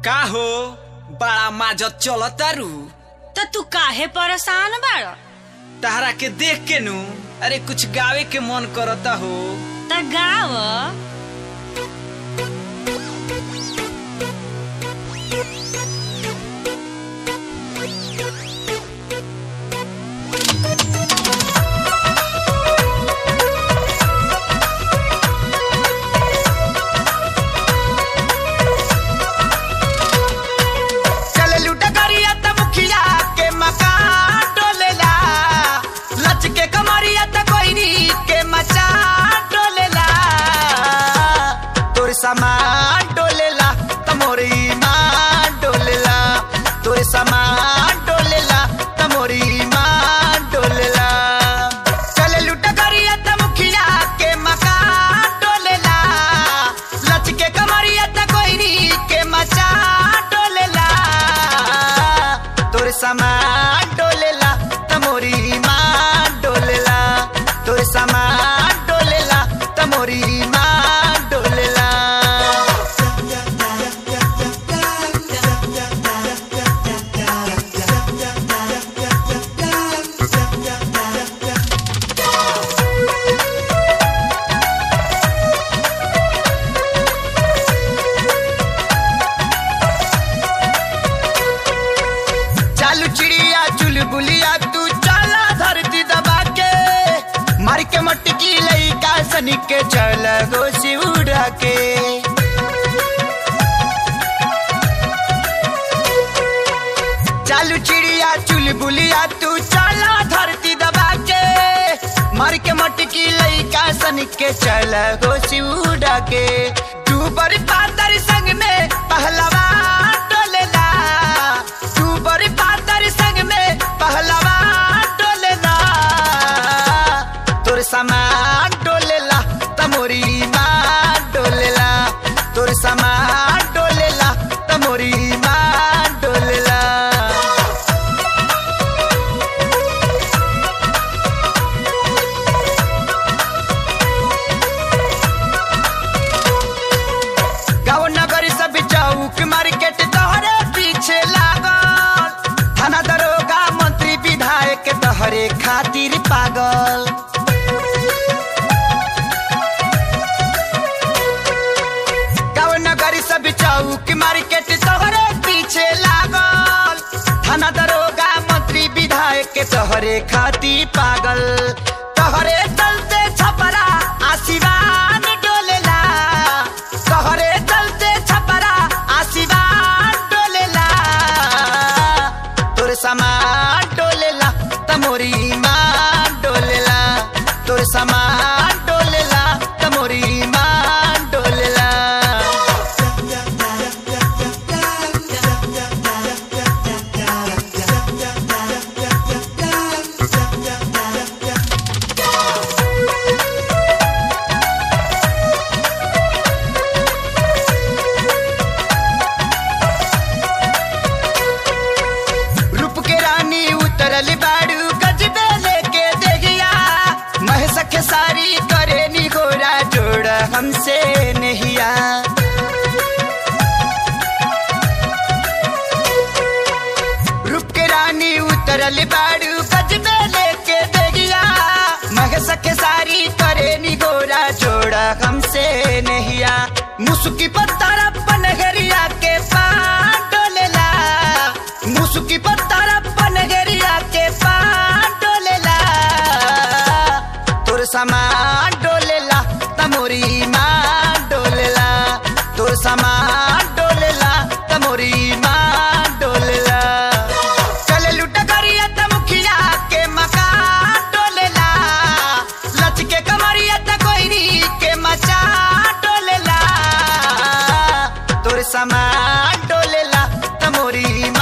का हो बड़ा माजत चलतारू त तू काहे परेशान बाड़ तहरा के देख के नु अरे कुछ गावे के मन करता हो त गाव चल लूटा करिया त मुखिया के मकान डोलेला लच के कमरिया त कोइनी के मचा डोलेला तोर सामान डोलेला त मोर ईमान डोलेला तोर सामान डोलेला त मोर ईमान डोलेला चल लूटा करिया त मुखिया के मकान डोलेला लच के कमरिया त कोइनी के मचा डोलेला तोर सामान डोलेला तमोरी ईमान डोलेला तोर सामान डोलेला तमोरी ईमान डोलेला चालू चिड़िया चुलबुलिया तू चला धरती दबा के मार के मटकी लइका सनी के चल गोसी उड़ा के चालू चिड़िया चुलबुलिया तू चला धरती दबा के मार के मटकी लइका सन के चल गोसी उड़ा के तू बड़ी पातर संग में पहलवा डोलेला तू बड़ी पातर संग में पहलवा डोलेला तोर सामान डोलेला तमोरी ईमान डोलेला तोर सामान डोलेला तमोरी ईमान डोलेला गाँव नगर सब चौक मार्केट तोहरे पीछे लागल थाना दरोगा मंत्री विधायक तोहरे खातिर पागल गाँव नगर सब चौक मार्केट तोहरे पीछे लागल थाना दरोगा मंत्री विधायक तोहरे खातिर पागल तोहरे चलते छपरा आशीर्वाद डोलेला तोहरे चलते छपरा आशीर्वाद डोलेला तोर सामान डोलेला तमोरी ईमान डोलेला तोर सामान डोलेला तमोरी ईमान डोलेला रूप के रानी उतरल बाड़ू गजबे लेके देगिया महस के सारी करे नी घोड़ा जोड़ हमसे नहिया रूप के रानी उतरल बाड़ू गजबे लेके देगिया महस के सारी करे नी घोड़ा जोड़ हमसे नहिया मुसुकी पत्थर पनगरिया के पान डोलेला मुसुकी पत्थर पनगरिया के पान डोलेला तोर सामान डोलेला तमोरी ईमान डोलेला तोर सामान डोलेला तमोरी ईमान डोलेला चल लूट करिया त मुखिया के मकान डोलेला लच के कमरिया त कोइनी के मचा डोलेला तोर सामान डोलेला तमोरी ईमान